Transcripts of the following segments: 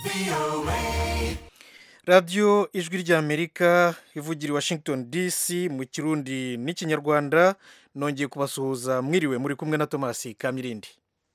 radiyo ijwi ry'amerika ivugira i washington dc mu kirundi n'ikinyarwanda nongeye kubasuhuza mwiriwe muri kumwe na tomasi kamirindi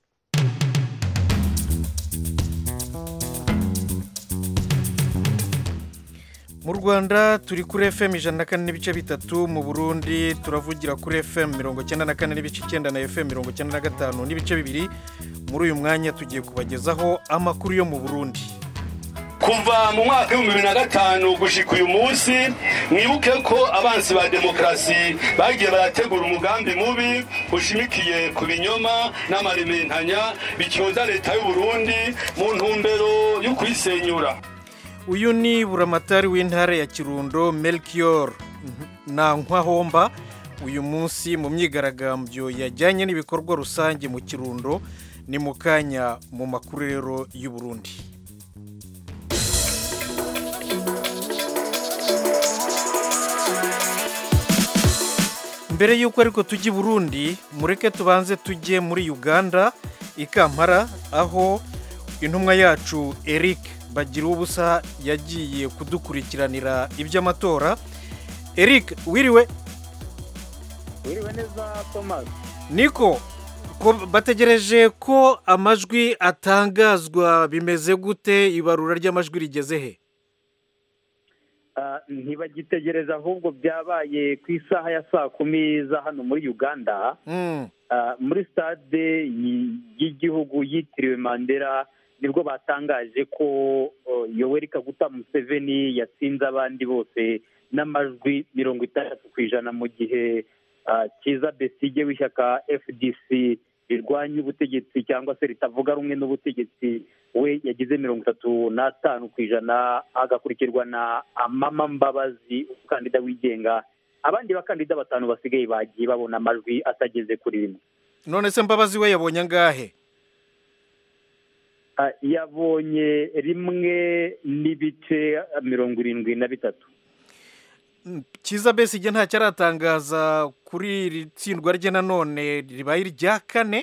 mu rwanda turi kuri fm ijana na kane n'ibice bitatu mu burundi turavugira kuri fm mirongo icyenda na kane n'ibice icyenda na fm mirongo icyenda na gatanu n'ibice bibiri muri uyu mwanya tugiye kubagezaho amakuru yo mu burundi kuva mu mwaka w'ibihumbi bibiri na gatanu gushika uyu munsi mwibuke ko abansi ba demokarasi bagiye barategura umugambi mubi ushimikiye ku binyoma n'amarimentanya bicyoza leta y'u Burundi mu ntumbero yo kuyisenyura uyu ni buramatari w'intara ya kirundo melchior ntankwahomba uyu munsi mu myigaragambyo yajyanye n'ibikorwa rusange mu kirundo ni mu kanya mu makuru rero y'u Burundi mbere y'uko ariko tujya i burundi mureke tubanze tujye muri uganda i kampala aho intumwa yacu eric bagira ubusa yagiye kudukurikiranira iby'amatora eric wiriwe wiriwe neza thomas niko bategereje ko amajwi atangazwa bimeze gute ibarura ry'amajwi rigeze he ntibagitegereza ahubwo byabaye ku isaha ya saa kumi za hano muri uganda muri stade y'igihugu yitiriwe mandela nibwo batangaje ko yoweri kaguta museveni yatsinze abandi bose n'amajwi mirongo itandatu ku ijana mu gihe cyiza besige w'ishyaka fdc rirwanya ubutegetsi cyangwa se ritavuga rumwe n'ubutegetsi we yagize mirongo itatu n'atanu ku ijana agakurikirwa na amama mbabazi umukandida wigenga abandi bakandida batanu basigaye bagiye babona amajwi atageze kuri rimwe none se mbabazi we yabonye angahe yabonye rimwe n'ibice mirongo irindwi na bitatu cyiza besige ntacyo aratangaza kuri iri tsindwa rye nanone ribaye irya kane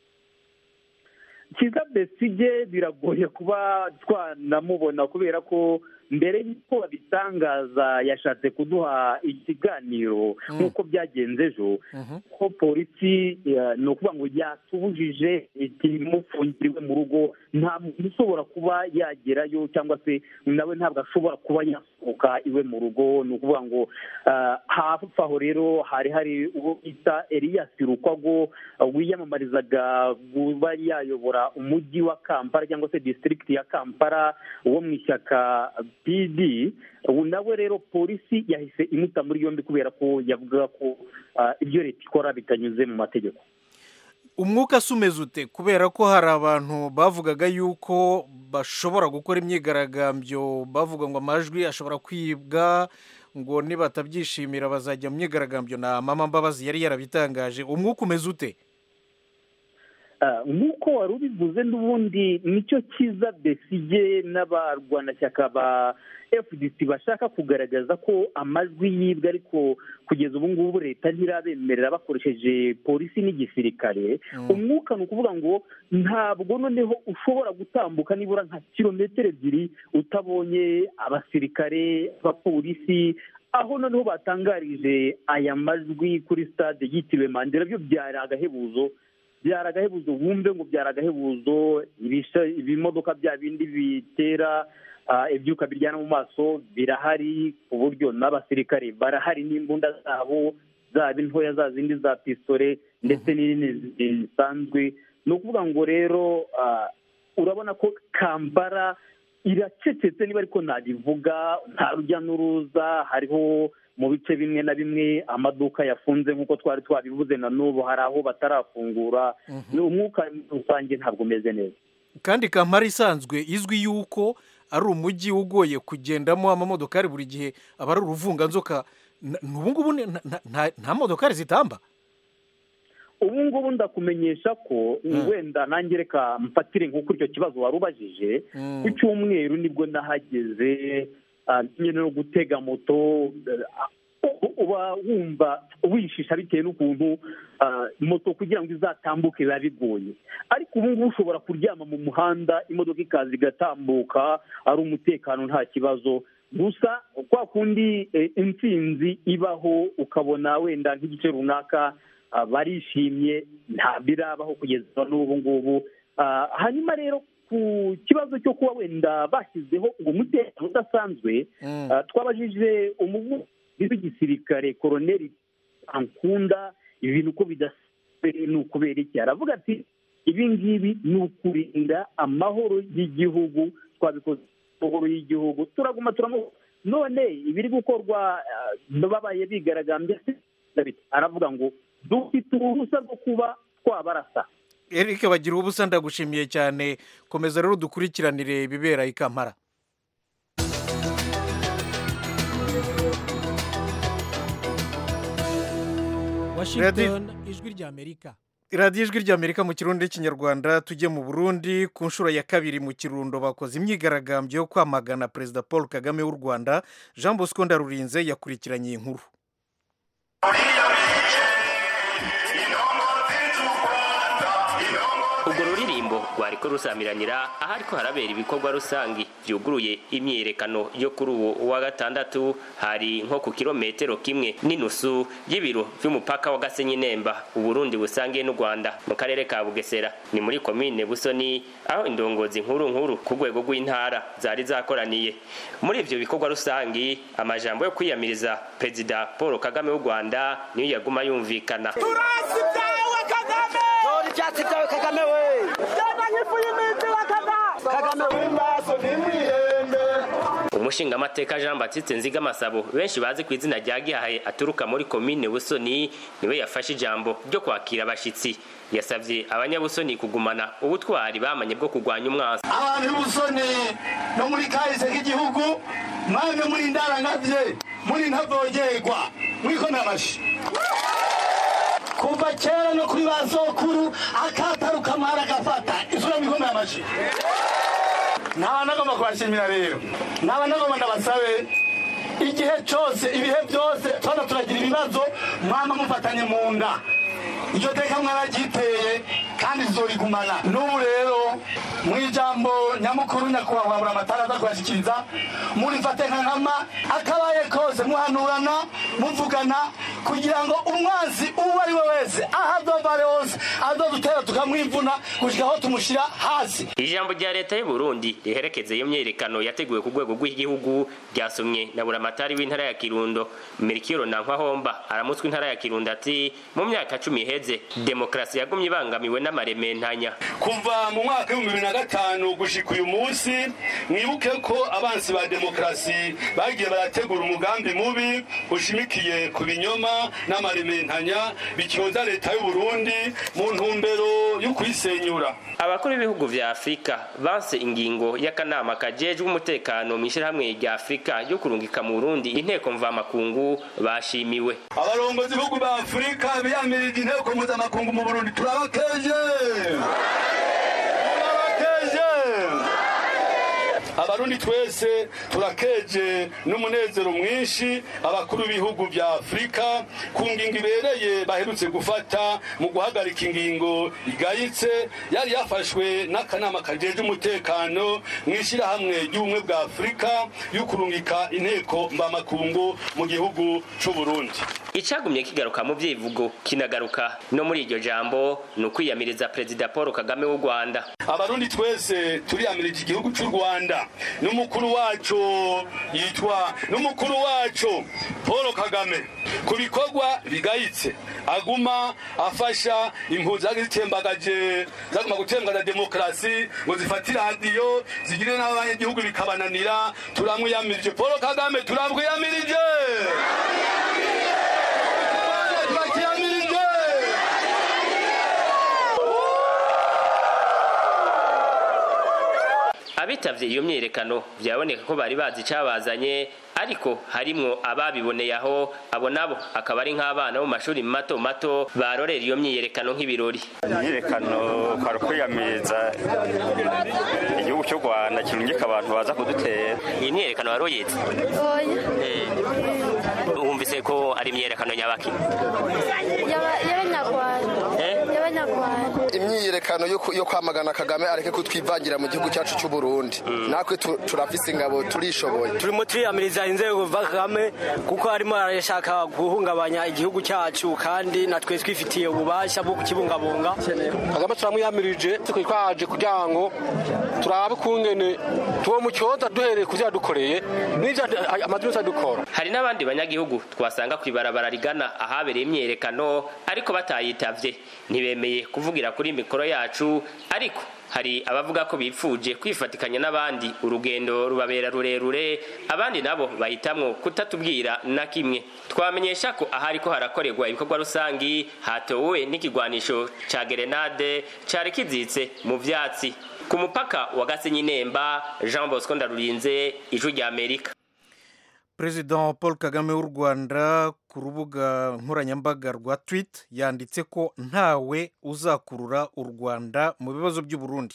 cyiza besige biragoye kuba twanamubona kubera ko mbere y'uko babitangaza yashatse kuduha ikiganiro nk'uko byagenze ejo ko polisi ni ukuvuga ngo yatubujije imufungiriwe mu rugo nta muntu ushobora kuba yagerayo cyangwa se nawe ntabwo ashobora kuba yasohoka iwe mu rugo ni ukuvuga ngo hafi aho rero hari hari uwo bita eliyasi rukwago wiyamamarizaga kuba yayobora umujyi wa kampala cyangwa se disitirigiti ya kampala wo mu ishyaka pd ubu nawe rero polisi yahise imuta muri yombi kubera ko yavuga ko ibyo leta ikora bitanyuze mu mategeko umwuka se umeze ute kubera ko hari abantu bavugaga yuko bashobora gukora imyigaragambyo bavuga ngo amajwi ashobora kwibwa ngo nibatabyishimira bazajya mu myigaragambyo na mama mbabazi yari yarabitangaje umwuka umeze ute nk'uko wari ubivuze n'ubundi nicyo cyiza besige n'abarwanashyaka ba fdc bashaka kugaragaza ko amajwi yibwa ariko kugeza ubu ngubu leta ntirabemerera bakoresheje polisi n'igisirikare umwuka ni ukuvuga ngo ntabwo noneho ushobora gutambuka nibura nka kilometero ebyiri utabonye abasirikare abapolisi aho noneho batangarije aya majwi kuri stade yitiriwe mandela byo byari agahebuzo byari agahebuzo wumve ngo byari agahebuzo ibimodoka bya bindi bitera ibyuka biryana mu maso birahari ku buryo n'abasirikare barahari n'imbunda zabo zaba intoya za zindi za pisitore ndetse n'izindi zisanzwe ni ukuvuga ngo rero urabona ko kampala iracecetse niba ariko nabivuga nta rujya n'uruza hariho mu bice bimwe na bimwe amaduka yafunze nk'uko twari twabivuze na n'ubu hari aho batarafungura umwuka rusange ntabwo umeze neza kandi kampala isanzwe izwi yuko ari umujyi ugoye kugendamo amamodokari buri gihe aba ari uruvunganzoka ubu ngubu nta modokari zitamba ubu ngubu ndakumenyesha ko wenda nange reka mfatire nk'uko icyo kibazo wari ubajije ku cyumweru nibwo nahageze nyine no gutega moto uba wumva wishisha bitewe n'ukuntu moto kugira ngo izatambuke biba bigoye ariko ubu ngubu ushobora kuryama mu muhanda imodoka ikaza igatambuka ari umutekano nta kibazo gusa kwa kundi intsinzi ibaho ukabona wenda nk'igice runaka barishimye nta birabaho kugeza n'ubu ngubu hanyuma rero ku kibazo cyo kuba wenda bashyizeho ngo umutekano udasanzwe twabajije umuvugizi w'igisirikare koroneri ankunda ibi bintu uko bidasanzwe ni ukubera iki aravuga ati ibi ngibi ni ukurinda amahoro y'igihugu twabikoze amahoro y'igihugu turaguma turamuha none ibiri gukorwa babaye bigaragambye aravuga ngo dufite uruhusa rwo kuba twabarasa Eric bagira ubusa ndagushimiye cyane komeza rero dukurikiranire ibibera i Kampala Washington ijwi rya Amerika radiyo ijwi rya amerika mu kirundi n'ikinyarwanda tujye mu burundi ku nshuro ya kabiri mu kirundo bakoze imyigaragambyo yo kwamagana perezida paul kagame w'u rwanda jean bosco ndarurinze yakurikiranye iyi nkuru urwo ruririmbo rwariko rusamiranira ahariko harabera ibikorwa rusangi vyuguruye imyiyerekano yo kuri uwo wa gatandatu hari nko ku kilometero kimwe n'inusu y'ibiro vy'umupaka wa gasenyi nemba uburundi busangiye n'u rwanda mu karere ka bugesera ni muri komine busoni aho indongozi nkuru nkuru ku rwego rw'intara zari zakoraniye muri ivyo bikorwa rusangi amajambo yo kwiyamiriza perezida paul kagame w'u rwanda niyo yaguma yumvikana turasi byawe kagame tora ibyatsi byawe kagame we jyana nk'ifu y'iminsi wa kagame kagame w'imbaso ntimwihembe umushingamateka jean batiste nzigamasabo benshi bazi ku izina rya gihahe aturuka muri komine busoni niwe yafashe ijambo ryo kwakira abashitsi yasabye abanyabusoni kugumana ubutwari bamanye bwo kurwanya umwansi abantu b'ubusoni no muri kahise k'igihugu mwamwe muri ndarangavye muri ntavogerwa mwikona amashi kuva kera no kuri ba sokuru akataruka mara agafata isura mwikona amashi nta nagomba kubashimira rero naba nagomba ndabasabe igihe cyose ibihe byose tubona turagira ibibazo mwama mufatanye mu nda iryo teka mwararyiteye kandi zizorigumana n'ubu rero mu ijambo nyamukuru nyakubahwa buri amatara aza kubashyikiriza murifate nka nkama akabaye kose muhanurana muvugana kugira ngo umwanzi uwo ari we wese aho azova ari hose azodutera tukamwivuna gushyika aho tumushyira hasi ijambo rya leta y'u burundi riherekeza iyo myiyerekano yateguwe ku rwego rw'igihugu ryasomwe na buramatari w'intara ya kirundo mirikiro nankwa aramutswe intara ya kirundo ati mu myaka cumi iheze demokarasi yagumye ibangamiwe n'amarementanya kuva mu mwaka w'ibihumbi bibiri na gatanu gushika uyu munsi mwibuke ko abansi ba demokarasi bagiye barategura umugambi mubi ushimikiye ku binyoma n'amarementanya bicyoza leta y'u burundi mu ntumbero yo kuyisenyura abakuru b'ibihugu vya afurika banse ingingo y'akanama kajejwe umutekano mu ishyirahamwe rya afurika yo kurungika mu burundi inteko mvamakungu bashimiwe abarongozi b'ibihugu ba afurika biyamirije inteko mpuzamakungu mu burundi turabakeje turabakeje abarundi twese turakeje n'umunezero mwinshi abakuru b'ibihugu vya afurika ku ngingo ibereye baherutse gufata mu guhagarika ingingo igayitse yari yafashwe n'akanama kajeje umutekano mu ishyirahamwe ry'ubumwe bwa afurika yo kurungika inteko mbamakungu mu gihugu c'uburundi icagumye kigaruka mu vyivugo kinagaruka no muri iryo jambo ni ukwiyamiriza perezida paul kagame w'u rwanda abarundi twese turiyamirije igihugu c'u rwanda n'umukuru wacu yitwa n'umukuru wacu paul kagame ku bikorwa bigayitse aguma afasha impunzi zitembagaje zaguma gutembagaza demokarasi ngo zifate iradiyo zigire n'abanyagihugu bikabananira turamwiyamirije paul kagame turamwiyamirije turakiyamirije abitavye iyo myiyerekano vyaboneka ko bari bazi icabazanye ariko harimwo ababiboneye aho abo nabo akaba ari nk'abana bo mu mashuri mato mato barorera iyo myiyerekano nk'ibirori imyiyerekano kwari kwiyamiriza igihugu cy'u rwanda igisoda kirungika abantu baza kudutera iyi myerekano wari uyizi wumvise ko ari imyerekano nyabaki y'abanyarwanda y'abanyarwanda imyiyerekano yo ku- yo kwamagana kagame areke kutwivangira mu gihugu cyacu cy'u burundi natwe tu- turafise ingabo turishoboye turimo turiyamiriza inzego za kagame kuko arimo arashaka guhungabanya igihugu cyacu kandi natwe twifitiye ububasha bwo kukibungabunga kagame turamwiyamirije twaje kugira ngo turabe kungene tuwo mu cyoza duhereye ku byadukoreye n'ibyo amadini adukora hari n'abandi banyagihugu twasanga ku ibarabara rigana ahabereye imyerekano ariko batayitavye ntibemeye kuvugira kuri mikoro yacu ariko hari abavuga ko bipfuje kwifatikanya n'abandi urugendo rubabera rurerure abandi nabo bahitamwo kutatubwira na kimwe twamenyesha ko ahari ko harakorerwa ibikorwa rusangi hatowe n'ikigwanisho ca gerenade cari kizitse mu vyatsi ku mupaka wa gasenyi nemba jean bosco ndarurinze ijwi rya amerika perezida paul kagame w'u rwanda ku rubuga nkoranyambaga rwa twit yanditse ko ntawe uzakurura u rwanda mu bibazo by'u Burundi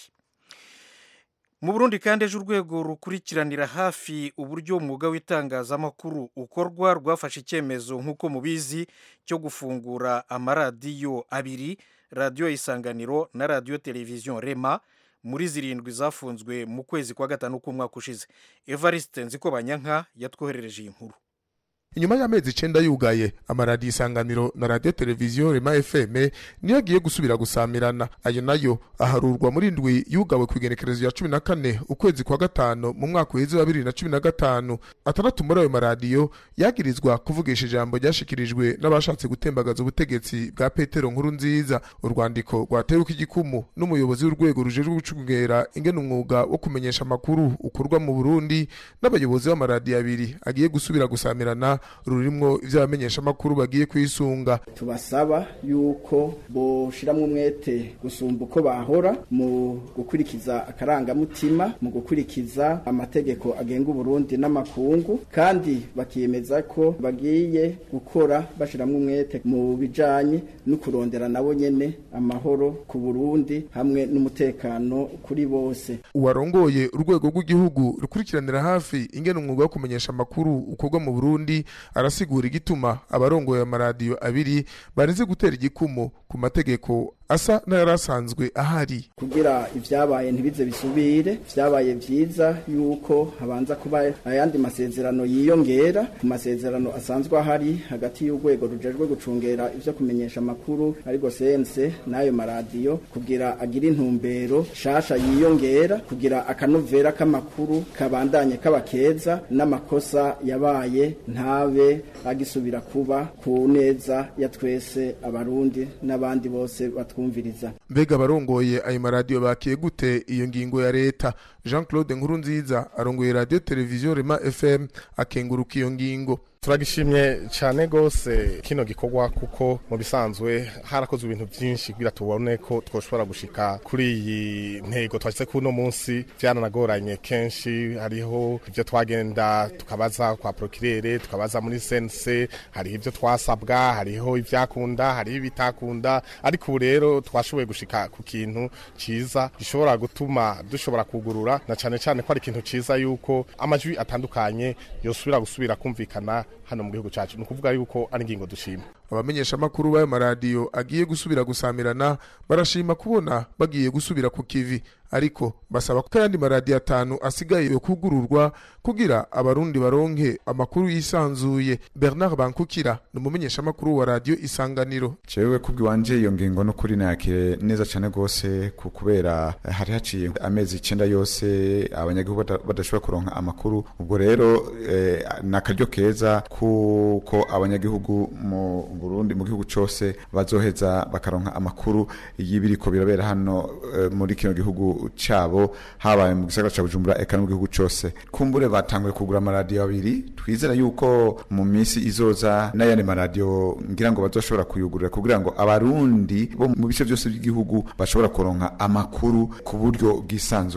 mu burundi kandi ejo urwego rukurikiranira hafi uburyo umwuga w'itangazamakuru ukorwa rwafashe icyemezo nk'uko mubizi cyo gufungura amaradiyo abiri radiyo isanganiro na radiyo televiziyo rema muri zirindwi zafunzwe mu kwezi kwa gatanu k'umwaka ushize evariste nziko banyanka yatwoherereje iyi nkuru inyuma y'amezi icenda yugaye amaradiyo isanganiro na radiyo televiziyo rema fm niyo agiye gusubira gusamirana ayo nayo aharurwa muri ndwi yugawe ku igenekerezo ya cumi na kane ukwezi kwa gatanu mu mwaka uheze wa bibiri na cumi na gatanu atandatu muri ayo maradiyo yagirizwa kuvugisha ijambo ryashikirijwe n'abashatse gutembagaza ubutegetsi bwa petero nkuru nziza urwandiko rwateweko igikumu n'umuyobozi w'urwego rujejwe gucungera ingene umwuga wo kumenyesha amakuru ukorwa mu burundi n'abayobozi b'amaradiyo abiri agiye gusubira gusamirana rurimwo ivy'abamenyeshamakuru bagiye kwisunga tubasaba yuko boshiramwo umwete gusumba uko bahora mu gukurikiza akarangamutima mu gukurikiza amategeko agenga uburundi n'amakungu kandi bakiyemeza ko bagiye gukora bashiramwo umwete mu bijanye no kurondera nabo nyene amahoro ku burundi hamwe n'umutekano kuri bose uwarongoye urwego rw'igihugu rukurikiranira hafi ingene umwuga wo kumenyesha amakuru ukorwa mu burundi arasigura igituma abarongoye amaradiyo abiri bareze gutera igikumu ku mategeko asa n'ayari asanzwe ahari kugira ivyabaye ntibize bisubire vyabaye vyiza yuko habanza kuba ayandi masezerano yiyongera ku masezerano asanzwe ahari hagati y'urwego rujejwe gucungera ivyo kumenyesha amakuru ariko sense n'ayo maradiyo kugira agire intumbero shasha yiyongera kugira akanovera k'amakuru kabandanye kaba keza n'amakosa yabaye ntabe agisubira kuba ku neza ya twese abarundi n'abandi bose batwumviriza mbega abarongoye ayo maradiyo bakiye gute iyo ngingo ya leta jean claude nkurunziza arongoye radiyo televiziyo rema fm akenguruka iyo ngingo turagishimye cyane rwose kino gikorwa kuko mu bisanzwe harakozwe ibintu byinshi kugira tubone ko twoshobora gushika kuri iyi ntego twashyize kuri uno munsi byaranagoranye kenshi hariho ibyo twagenda tukabaza kwa prokirere tukabaza muri sense hariho ibyo twasabwa hariho ibyakunda hariho ibitakunda ariko ubu rero twashoboye gushika ku kintu cyiza gishobora gutuma dushobora kugurura na cyane cyane ko ari ikintu cyiza yuko amajwi atandukanye yosubira gusubira kumvikana hano mu gihugu cyacu ni ukuvuga yuko ari ingingo dushima abamenyeshamakuru b'ayo maradiyo agiye gusubira gusamirana barashima kubona bagiye gusubira ku kivi ariko basaba ko ayandi maradiyo atanu asigaye yo kugururwa kugira abarundi baronke amakuru yisanzuye bernard bankukira ni umumenyeshamakuru wa radiyo isanganiro jewe kubwiwanje iyo ngingo no kuri nakire neza cyane rwose ku kubera hari haciye amezi icenda yose abanyagihugu badashobora kuronka amakuru ubwo rero eh, ni akaryo keza kuko abanyagihugu mu Burundi mu gihugu cyose bazoheza bakaronka amakuru y'ibiriko birabera hano e, muri kino gihugu cyabo habaye mu gisagara ca Bujumbura eka no mu gihugu cyose kumbure batanguye kugura amaradiyo abiri twizera yuko mu minsi izoza n'ayandi maradiyo ngira ngo bazoshobora kuyugurura kugira ngo abarundi bo mu bice byose by'igihugu bashobora kuronka amakuru ku buryo bwisanzuye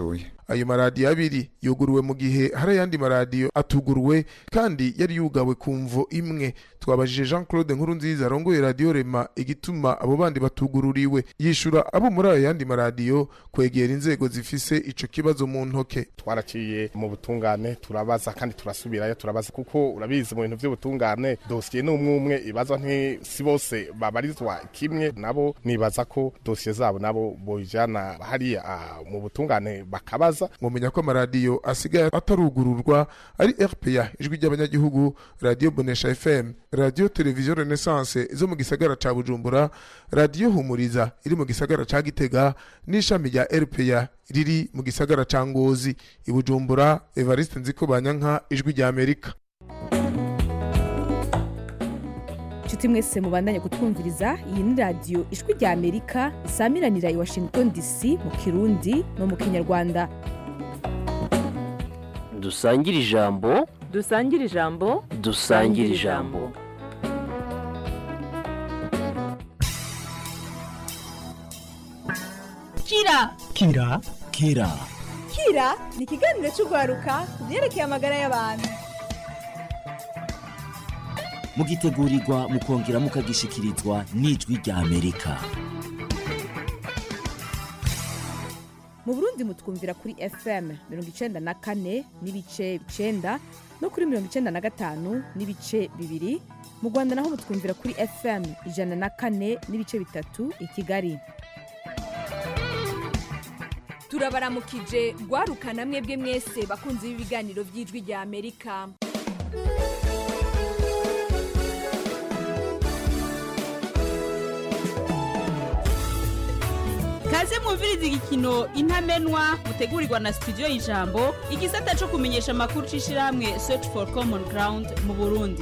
ayo maradiyo abiri yuguruwe mu gihe hari ayandi maradiyo atuguruwe kandi yari yugawe ku mvo imwe twabajije jean claude nkuru nziza arongoye radiyo rema igituma abo bandi batugururiwe yishura abo muri ayo yandi maradiyo kwegera inzego zifise ico kibazo mu ntoke twaraciye mu butungane turabaza kandi turasubirayo turabaza kuko urabizi mu bintu by'ubutungane dosiye ni umwe umwe ibazwa nti si bose babarizwa kimwe nabo nibaza ko dosiye zabo nabo bojana hariya ah, mu butungane bakabaza mumenya ko amaradiyo asigaye atarugururwa ari rpa ijwi ry'abanyagihugu radiyo bonesha fm radiyo televiziyo renaissance zo mu gisagara ca bujumbura radiyo humuriza iri mu gisagara ca gitega n'ishami rya rpa riri mu gisagara ca ngozi i bujumbura evariste nziko banyanka ijwi rya amerika nshuti mwese mubandanye kutwumviriza iyi ni radiyo ijwi rya amerika isamiranira i washington dc mu kirundi no mu kinyarwanda dusangire ijambo dusangire ijambo dusangire ijambo kira kira kira kira ni ikiganiro cy'urwaruka ku byerekeye amagara y'abantu mugitegurirwa mukongera mukagishikirizwa n'ijwi rya amerika mu burundi mutwumvira kuri fm mirongo icenda na kane n'ibice icenda no kuri mirongo icenda na gatanu n'ibice bibiri mu rwanda naho mutwumvira kuri fm ijana na kane n'ibice bitatu i kigali turabaramukije rwarukana mwebwe mwese bakunze b'ibiganiro by'ijwi rya amerika kaze mwumviriza igikino intamenwa mutegurirwa na studio y'ijambo igisata cyo kumenyesha amakuru c'ishirahamwe search for common ground mu burundi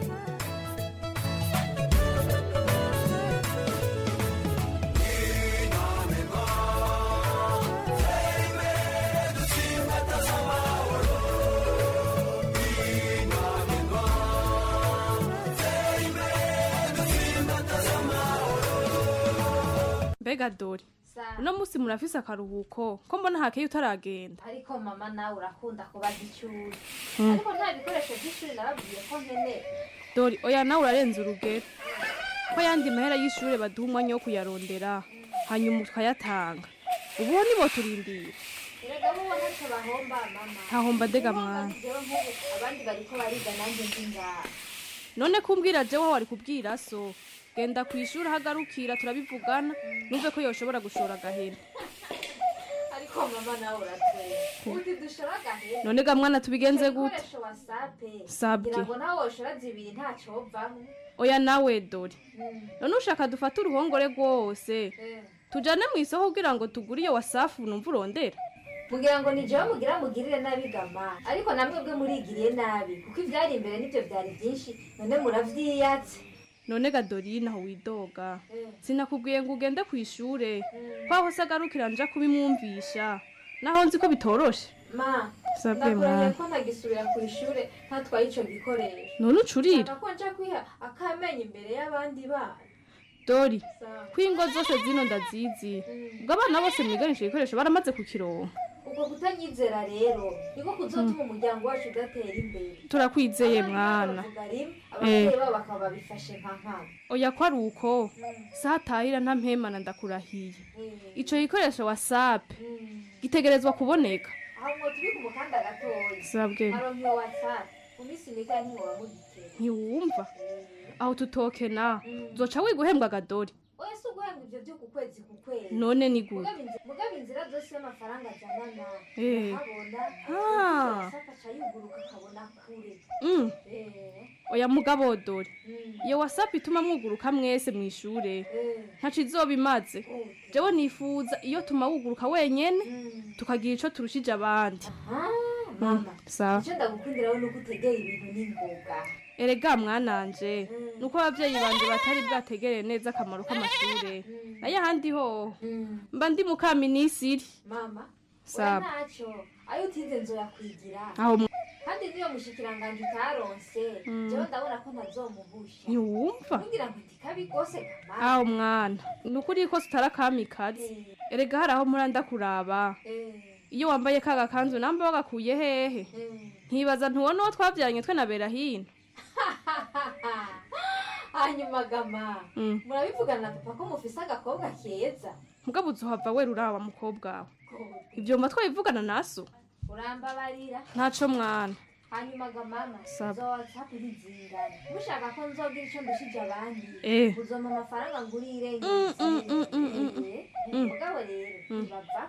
mbega dore uno munsi murafise akaruhuko ko mbona hakeye utaragenda ariko mama nawe urakunda kubaza ishuri Mm. ariko nta bikoresho by'ishuri nababwiye ko nkeneye dore oya nawe urarenze urugero ko yandi mahera y'ishuri baduha umwanya wo kuyarondera hanyuma tukayatanga ubu ho nibo turindira erega bo ntacyo bahomba mama Ntahomba dega mwana. jewe nk'ubu abandi bariko bariga nanjye ndi ngaha none kumbwira jewe wari kubwira so genda ku ishuri ahagarukira turabivugana numve ko yoshobora gushora agahera ariko mama nawe uratwera uti dushora agahera None ga mwana tubigenze Icyo gute? gikoresho wasape Sabwe. ngira ngo nawe woshora zibiri ntacovamwo oya nawe dore none ushaka dufate uruhongore rwose tujane mu isoko kugira ngo tugure iyo wasafu numva urondera mugira ngo ni jewe mugira mugirire nabi gama ariko namwe bwe murigiriye nabi kuko ivyari imbere nivyo vyari vyinshi none muravyiyatse none ga dorine aho widoga sinakubwiye ngo ugende ku ishure ko aho se agarukira nja kubimwumvisha naho nzi ko bitoroshe ma Sabwe ndakurahiye mwana. ko ntagisubira ku ishure ntatwaye ico gikoresho none ucurira Nshaka ko nja kwiha akamenye imbere y'abandi bana dori Sawa. ko ingo zose zino ndazizi ubwo abana bose mwiganisha ibikoresho baramaze kukironka ubwo kutanyizera rero niko kuzotuma umuryango wacu udatera imbere turakwizeye mwana bavuga rimwe Eh. ababyeyi babo bakaba babifashe nka nkama oya ko ari uko satahira nta mpemana ndakurahiye ico gikoresho wasape gitegerezwa kuboneka aho mwo turi ku mukanda gatoya Sabwe. aronka iyo whatsapp mu minsi mike ntiwoba mugitera ntiwumva aho tutokena zoca wiga uhembwa agadori oya si uguhembwa ivyo vyo ku kwezi ku kwezi None ni gute? Mugabo inzi- mugabo inzira zose y'amafaranga ajana Eh. ahabona Ah. whatsapp aca yuguruka akabona kure Mm. Eh. oya mugabo dore iyo wasapu ituma mwuguruka mwese mu ishure ntaco izoba imaze jewe nifuza iyo tuma wuguruka wenyene tukagira ico turushije abandi mama sawa icyo ndagukundira we nuko utegera ibintu n'ingoga erega mwananje nuko abavyeyi banje batari bwategereye neza akamaro k'amashure nayo ahandi ho mba ndi mukaminisiri mama Sawa. oya ntacyo ayo utize nzoyakwigira Aho mwa- kandi niyo mushikiranganje utaronse Mm. jewe ndabona ko ntazomuhusha ntiwumva kugira ngo ndikabi rwose gama aho mwana ni ukuri ko tutari akamikazi erega hari aho muranda kuraba iyo wambaye ka gakanzu namba wagakuye hehe nkibaza ntubona uwo twabyaranye twe na berahino hanyuma gama Mm. murabivugana na papa ko mufise agakobwa keza mugabo uzohava wera uraba mukobwa wawe ibyo mba twabivugana naso urambabarira ntaco mwana hanyuma ga mama Saba. nzoza kubizingana mushaka ko nzogira icyo ndushije abandi Eh. uzoma amafaranga ngurire Mm, mm, mm, mm, mm, mm. Mm. mugabo rero Mm. ntibava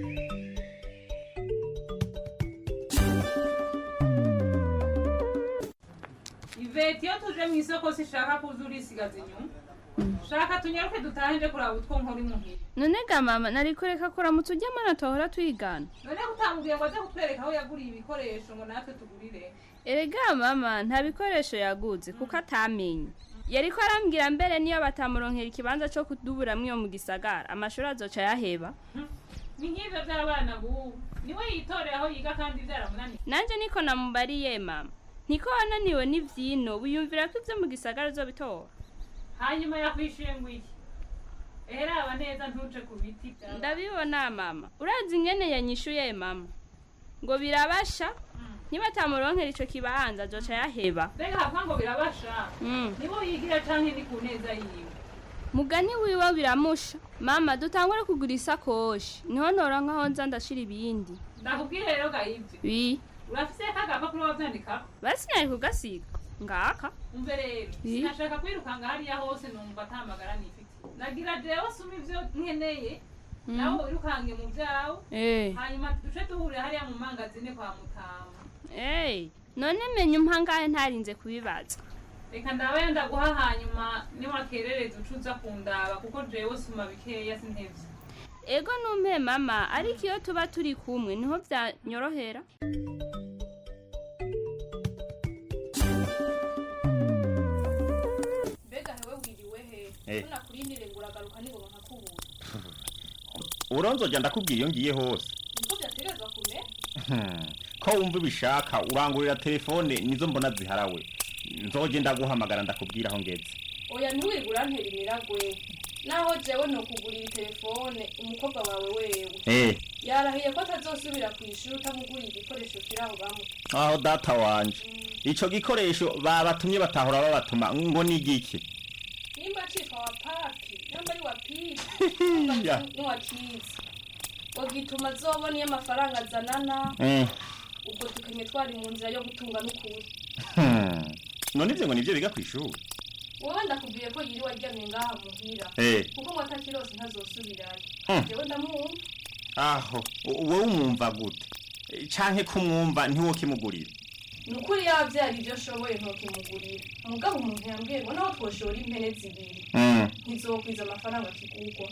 iveti iyo tuje mu isoko sishaka kuza urisigaza inyuma shaka tunyaruke dutahe nje kuraba utwo nkora imuhira none ga mama nari kureka kuramutsa ujya mana tuhora twigana none utamubwiye ngo aze kutwereka aho yaguriye ibikoresho ngo natwe tugurire erega mama nta bikoresho yaguze kuko atamenye yariko arambwira mbere niyo batamuronkera ikibanza cyo kuduburamwo iyo mu gisagara amashuri azoca yaheba ni nk'ivyo vy'abana bubu niwe yitorera aho yiga kandi vyaramunaniye nanje niko namubariye mama niko wananiwe n'ivyino wiyumvira ko ivyo mu gisagara uzobitora hanyuma yakwishuye ngo iki eheraba neza ntuce ku biti vyawe. ndabibona mama urazi ingene yanyishuye mama ngo birabasha nibatamuronkera ico kibanza azoca yaheba mbega hava ngo birabasha Mm. nibo yigira canke ni ku neza yiwe mugani wiwe biramusha mama dutangure kugura isakoshi niho ntora nkaho nza ndashira ibindi ndakubwire rero ga ivyo wi urafise kagapapuro wavyandikako basi nari kugasiga ngaka umve rero Ii. sinashaka kwirukanga hariya hose numva ata magara nifite nagira jewe suma ivyo nkeneye Mm. nawe wirukange mu vyawe Eh. hanyuma duce duhurira hariya mu mangazine kwa mutama Hey, none menya umpangahe ntarinze kubibaza reka ndabaye ndaguha hanyuma niwakerereza uca uza kundaba kuko jewe suma bikeya sintevye ego numpe mama ariko iyo tuba turi kumwe niho byanyorohera mbega hewe wiriwe he Eh. tunakurindire ngo uragaruka nibona nkakubura uronzojya ndakubwira iyo ngiye hose niko byategerezwa kumera Hmm, ko wumva ubishaka urangurira telefone nizo mbona ziharawe nzoje ndaguhamagara ndakubwira aho ngeze oya ntiwirwe urantera imiragwe naho jewe nokugurira telefone umukobwa wawe wewe Eh. yarahiye ko atazosubira ku ishuri utamuguriye igikoresho kiri aho bamuta aho data wanje ico gikoresho babatumye batahora babatuma ngo ni igiki nimba citwa wa papi namba ari wa pipi Ya. niwakizi wagituma azobona iyo amafaranga azanana Eh. ubwo tukenye twari mu nzira yo gutunga n'ukuri Hmm, none ivyo ngo nivyo biga kw'ishuri wowe ndakubwiye ko yiriwe aryamye ngaha muhira Eh. kuko ngo atakirose ntazosubirayo Hmm. jewe ndamwumva aho u- wowe umwumva gute Eh, canke kumwumva ntiwo kimugurira ni ukuri yabyara ibyo ashoboye ntukimugurira umugabo umuntu yambwiye ngo naho twoshora impene zibiri Mm. ntizokwiza amafaranga kigurwa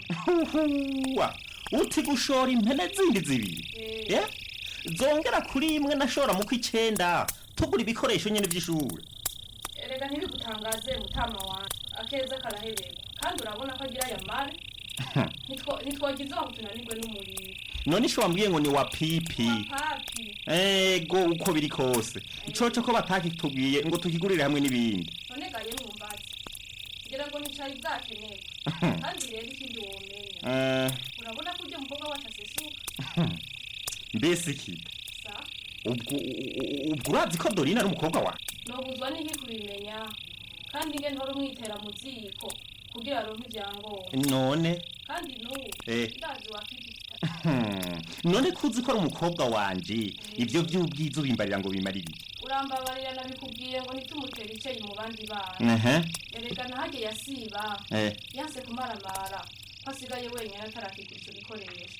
Uwa, uti gushora impene zindi zibiri Eh. Eh? zongera kuri imwe nashora mu kw'icenda tugura ibikoresho nyene vy'ishuri erega ntibigutangaze mutama wanjye akeza karaheberwa kandi urabona ko agira aya mare Ntitwo- ntitwogize aho tunanirwe n'umuriro none isho wambwiye ngo ni wa pipi papi ego uko biri kose icoco ko batakitubwiye ngo tukigurire hamwe n'ibindi none gaye mwumbazi ngira ngo nicari bwakenerwa kandi rero ikindi womenya Eh, urabona ko ujya mukobwa wacu asesuka mbese ikida sa ubwo u- u- ubwo urazi ko dorina ari umukobwa wawe nobuzwa n'iki kubimenya kandi nge ntora umwitera mu ziko kugira aronke ibyangombwa none kandi n'ubu Eh. ndazi wa pipi Hmm, none kuzi ko ari umukobwa wanje ivyo vy'ubwiza ubimbarira ngo bimarire iki urambabarira nabikubwiye ngo ntitumutere icyayi mu bandi bana Ehe. erega nahage yasiba Eh. yanse kumaramara ko asigaye wenyine atarakigura icyo gikoresho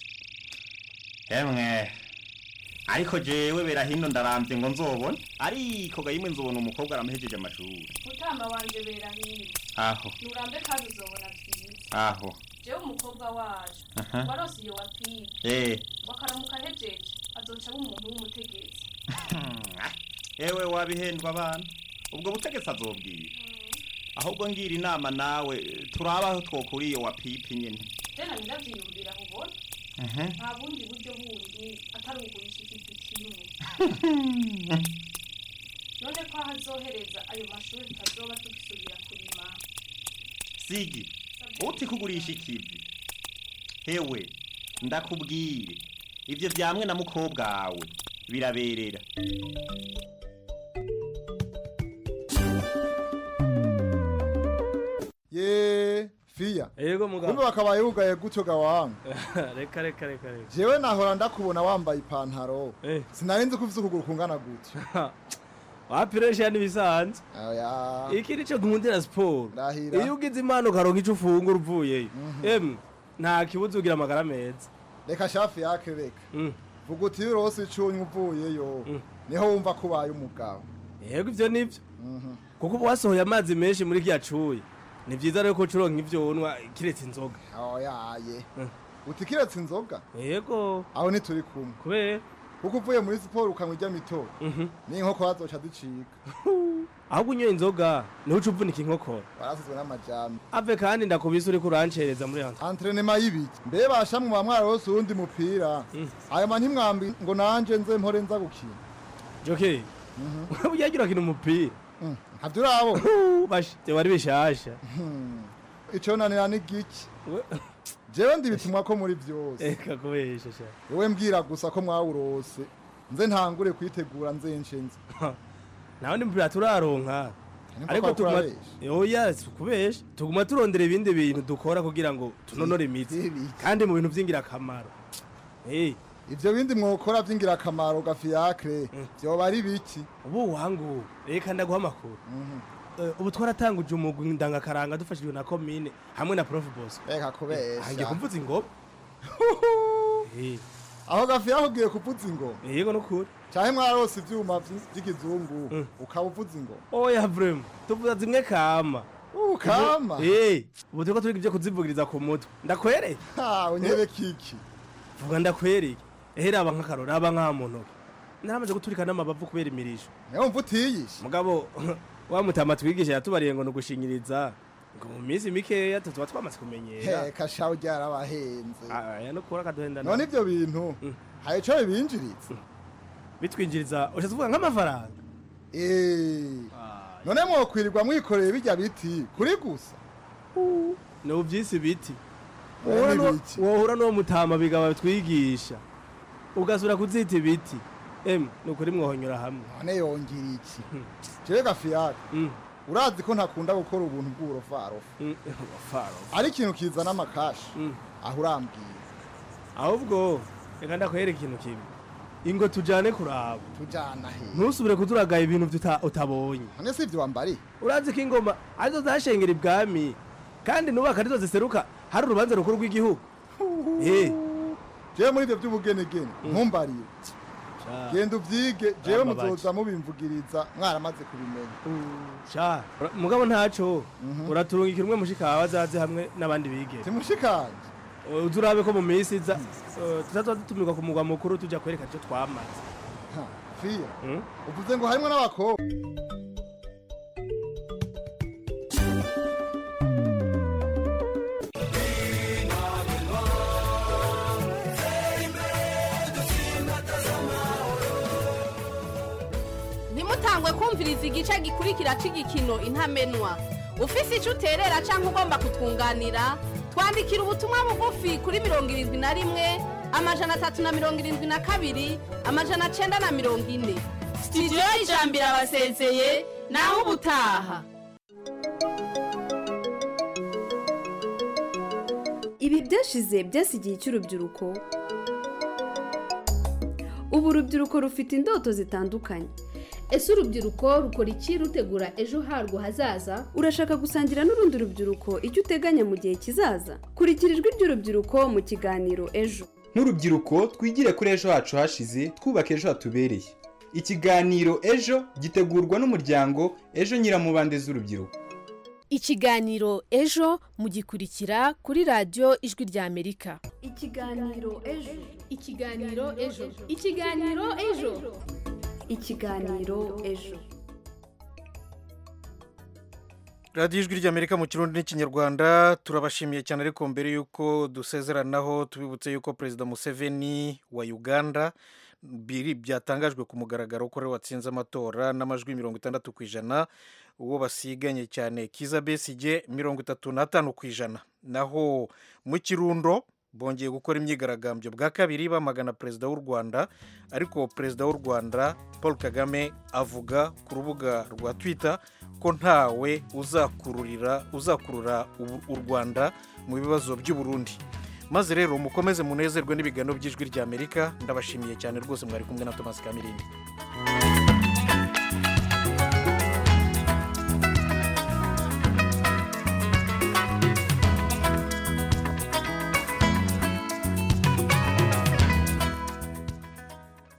emwe ariko jewe berahino ndaramvye ngo nzobone ariko gayimwe nzobona umukobwa aramuhejeje amashuri mutamba wanje berahino aho nurambe kandi uzobona byiza aho jewe umukobwa waje Aha. warose iyo wa pipi eh wakaramuka ahejeje azoca aba umuntu w'umutegetsi ewe wabihendwa abana ubwo butegetsi azobwira ahubwo ngira inama nawe turabaho twokura iyo wa pipi nyene tena niravyiyumvira ubona Ehe. nta bundi buryo bundi atari ugurisha ikivi kimwe none ko aho azohereza ayo mashuri tutazoba tugisubira kurima sigi uti kugurisha ikivi hewe ndakubwire ivyo vyamwe na mukobwa wawe biraberera ye fiya yego mugabo kumbe bakabaye bugaye gutyo gawanga reka reka reka reka jewe nahora ndakubona wambaye ipantaro sinari nzi ko ufise ukuguru kungana gutyo wapiresha n'ibisanzwe oya iki nico nkundira siporo Ndahira. iyo ugize impano ukaronka ico ufungura uvuyeyo emwe nta kibuza ugira amagara meza reka shafi yake reka vuga uti iyo urose icunywa uvuyeyo niho wumva ko ubaye umugabo yego ivyo nivyo kuko uba wasohoye amazi menshi muri kiya cuye ni vyiza rero ko ucuronka ivyo unwa kiretse inzoga oyaye uti kiretse inzoga yego aho ntituri kumwe kubera kuko uvuye muri siporo ukanywa ijya mito n'inkokora zoca zicika ahubwo unyoye inzoga niho uca uvunika inkokora warasizwe n'amajambo ave kandi ndakubise uriko urancereza muri hano antrenema y'ibiki mbe basha mu bamwara wose uwundi mupira ayo ma ntimwambi ngo nanje nze mpore nza gukina joke uyagira kina umupira ntabyo urabo bashite wari bishasha ico nanira ni giki jewe ndibitumwa ko muri vyose eka kubesha sha wowe mbwira gusa ko mwawurose nze ntangure kwitegura nze nshenze nawe ndi mupira turaronka Niko ariko kwa tuguma kurabesha. oya si ukubesha tuguma turondera ibindi bintu dukora kugira ngo tunonore imitsi kandi mu bintu vy'ingirakamaro Eh, ivyo bindi mwokora vy'ingirakamaro gafiyakre vyoba ari biki ubu wangu reka ndaguha amakuru Eh, ubu twaratanguje umugwi ndangakaranga dufashijwe na komine hamwe na prof boss reka kubesha hangiye kuvuza ingoma Eh, aho gafiyakre ugiye kuvuza ingoma yego nukuri canke mwarose ivyuma vy- vy'ikizungu ukaba uvuza ingoma oya vrema tuvuza zimwe kama Uh, kama? Eh, ubu turiko turiga ivyo kuzivugiriza ku mutwe ndakwereye ha unyebe kiki vuga ndakwereye ehe raba nk'akaro raba nk'aha mu ntoki naramaze guturika n'amabavu kubera imirisho niyo mvu utiyishe mugabo wa mutama twigisha yatubariye ngo nugushinyiriza ngo mu minsi mikeya tuba twamaze kumenyera heka shaho ryarabahenze aya no kura kaduhenda none ivyo bintu hari ico bibinjiriza bitwinjiriza ushatse uvuga nk'amafaranga Eh, none mwokwirirwa mwikoreye bijya biti kuri gusa ni uvyisi biti Eh, Wohura ni n'uwo- biki? wohura n'uwo mutama bigaba twigisha ugasura kuzita ibiti emwe ni ukuri mwohonyora hamwe none yongera iki jewe gafiyake urazi ko ntakunda gukora ubuntu bw'uburofarofa ari ikintu kizana amakashi aho urambwira ahubwo reka ndakwereka ikintu kimwe ingo tujane kuraba tujana he ntusubire kuduragaye ibintu tuta- utabonye none si ivyo wambariye urazi ko ingoma arizo zashengera ibwami kandi nubaka arizo ziseruka hari urubanza rukuru rw'igihugu Eh, jewe muri ivyo vy'ubugenegene ntumbarire genda uvyige jewe Amabaji. muzoza mubimvugiriza mwaramaze kubimenya sha ura- mugabo ntaco uraturungikira umwe mushikawe azaze hamwe n'abandi bige simushikanje uzi urabe ko mu minsi iza eh, tuzazoba dutumirwa ku mugwa mukuru tuja kwerekana ico twamaze Ha, fiya uvuze ngo harimwo n'abakobwa ntimutangwe kumviriza igice gikurikira cy'igikino intamenwa ufise icyo uterera cyangwa ugomba kutwunganira twandikira ubutumwa bugufi kuri mirongo irindwi na rimwe amajana atatu na mirongo irindwi na kabiri amajana cyenda na mirongo ine sitidiyo y'ijambo irabasezeye naho ubutaha ibi byashize byasigiye cy'urubyiruko ubu urubyiruko rufite indoto zitandukanye ese urubyiruko rukora iki rutegura ejo harwo hazaza urashaka gusangira n'urundi rubyiruko icyo uteganya mu gihe kizaza kurikira ijwi ry'urubyiruko mu kiganiro ejo nk'urubyiruko twigire kuri ejo hacu hashize twubaka ejo hatubereye ikiganiro ejo gitegurwa n'umuryango ejo nyiramubande z'urubyiruko ikiganiro ejo mugikurikira kuri radiyo ijwi ry'amerika ikiganiro ejo ikiganiro ejo ikiganiro ejo ikiganiro ejo radiyo ijwi ry'amerika mu kirundi n'ikinyarwanda turabashimiye cyane ariko mbere y'uko dusezeranaho tubibutse y'uko perezida museveni wa uganda biri byatangajwe ku mugaragaro ko ariwe watsinze amatora n'amajwi mirongo itandatu ku ijana uwo basiganye cyane kiza besige mirongo itatu n'atanu ku ijana naho mu kirundo bongeye gukora imyigaragambyo bwa kabiri bamagana perezida w'u rwanda ariko perezida w'u rwanda paul kagame avuga ku rubuga rwa twitter ko ntawe uzakururira uzakurura u- u rwanda mu bibazo by'u Burundi maze rero mukomeze munezerwe n'ibiganiro by'ijwi ry'amerika ndabashimiye cyane rwose mwari kumwe na thomas kamirindi